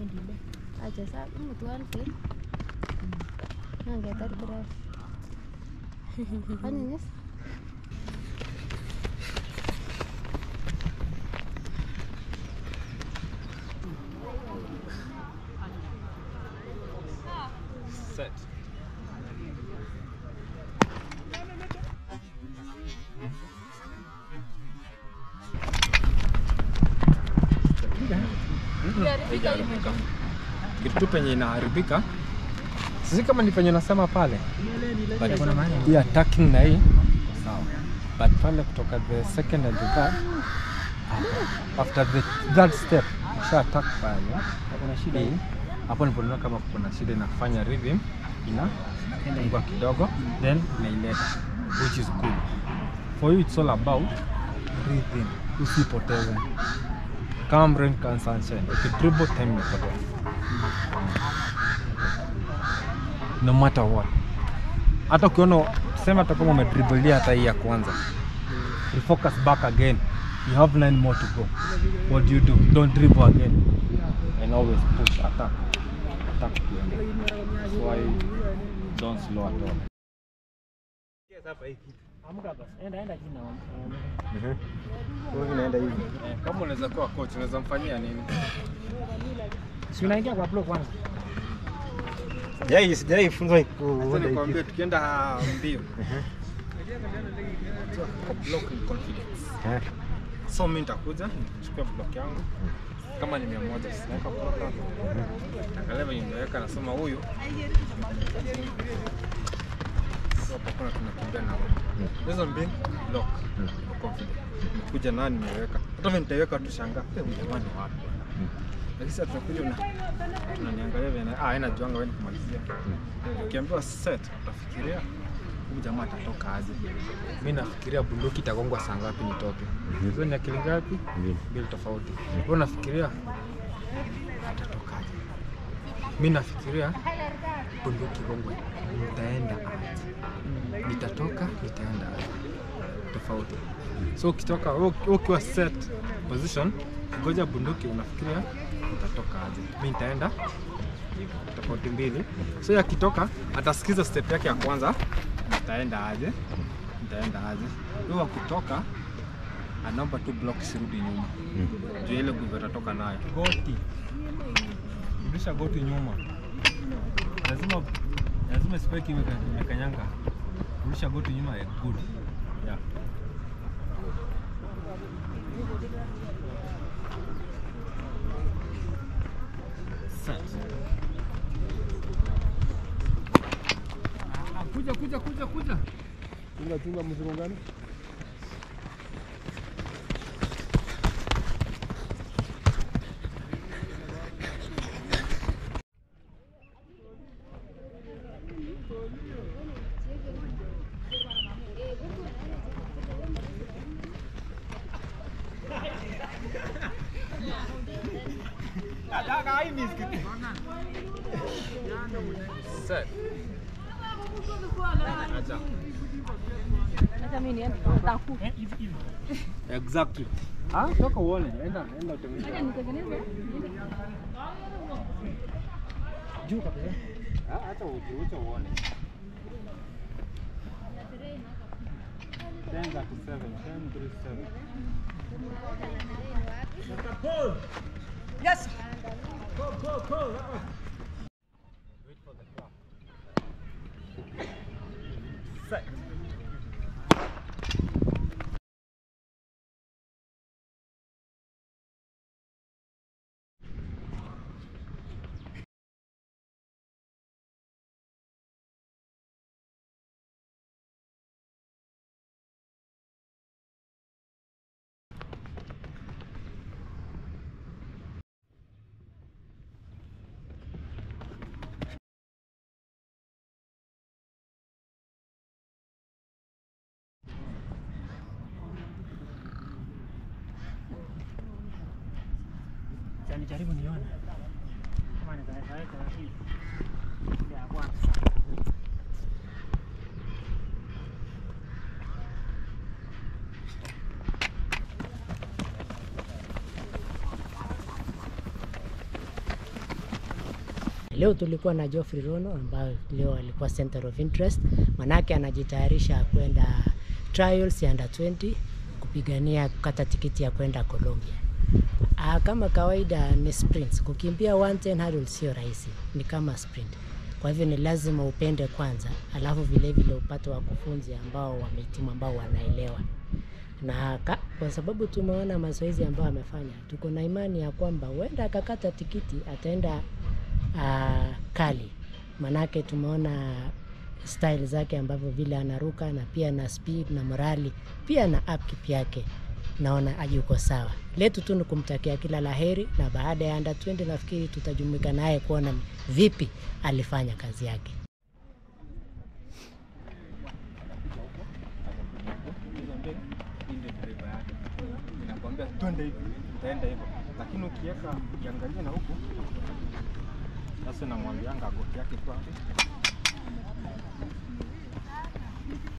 endile acha saa imutuan fe nangetar kira anyanyes Set. Kitu tu penye inaharibika sisi kama ni penye nasema pale But hii attacking na hii sawa, but pale kutoka the second and the third ah, after the third step usha attack pale kuna shida hii hapo ndipo naona kama kuna shida inafanya rhythm ina ingwa kidogo then inaileta which is good for you it's all about rhythm usipoteze kama rain can sunshine ukidribble time imepotea no matter what hata ukiona sema hata kama umedribblia hata hii ya kwanza refocus back again you have nine more to go what do you do don't dribble again and always push attack attack ukienda that's why don't slow at all inaenda hivi. Eh, kama unaweza kuwa coach unaweza mfanyia nini Si unaingia kwa block kwanza. Sijai sijai funzwa Acha kuona hii nikwambie kitu. tukienda mbio block ni confidence Eh. so mi nitakuja nichukue block yangu kama ni mia moja sinaweka block yangu angalia venye nimeweka nasema huyu So, hakuna tunakimbia na huyu. hizo mbili block confidence nimekuja nao nimeweka hata vile nitaiweka tushanga huyu jamani wapi lakini sasa tunakuja una unaniangalia vile ah haina juanga wewe kumalizia ukiambiwa set utafikiria huyu jamaa atatoka aje mi nafikiria bunduki itagongwa saa ngapi nitoke hizo ni akili ngapi mbili tofauti wewe unafikiria atatokaje mi nafikiria bunduki gongwe nitaenda aje nitatoka nitaenda aje tofauti so ukitoka wewe uki- ukiwa set position ngoja bunduki unafikiria utatoka aje mi nitaenda hivyo, tofauti mbili so yakitoka atasikiza step yake ya kwanza nitaenda aje nitaenda aje huyo akitoka anaomba tu block isirudi nyuma juu ile nguvu atatoka nayo goti rudisha goti nyuma lazima lazima spike imeka- imekanyanga rudisha goti nyuma ya good yeah. Set. Ah, kuja kuja kuja kuja Chunga chunga mzurungano. Set. Acha. hata mi niende taku Exactly. Ah, toka uone. Enda enda utengeneze. acha nitengeneze Juu kabisa. Ah, acha ujiuche uone. 10 37, 10 37. Wait for the clock. Set. Acha nijaribu nione. Kama nitaweza weka hii. Ya kwanza. Leo tulikuwa na Geoffrey Rono ambayo leo alikuwa center of interest, manake anajitayarisha kwenda trials ya under 20 kupigania kukata tikiti ya kwenda Colombia. Ah, kama kawaida ni sprints. Kukimbia 110 hurdles sio rahisi, ni kama sprint. Kwa hivyo ni lazima upende kwanza, alafu vile vile upate wakufunzi ambao wamehitimu, ambao wanaelewa na ka, kwa sababu tumeona mazoezi ambayo amefanya, tuko na imani ya kwamba huenda akakata tikiti ataenda uh, kali, manake tumeona style zake ambavyo vile anaruka na pia na speed na morali pia na upkeep yake naona yuko sawa. Letu tu ni kumtakia kila laheri, na baada ya under 20 nafikiri tutajumuika naye kuona vipi alifanya kazi yake. Hii ndio driver yake. Inakwambia twende hivi, utaenda hivyo. Lakini ukiweka ukiangalia na huku sasa namwambianga goti yake kwa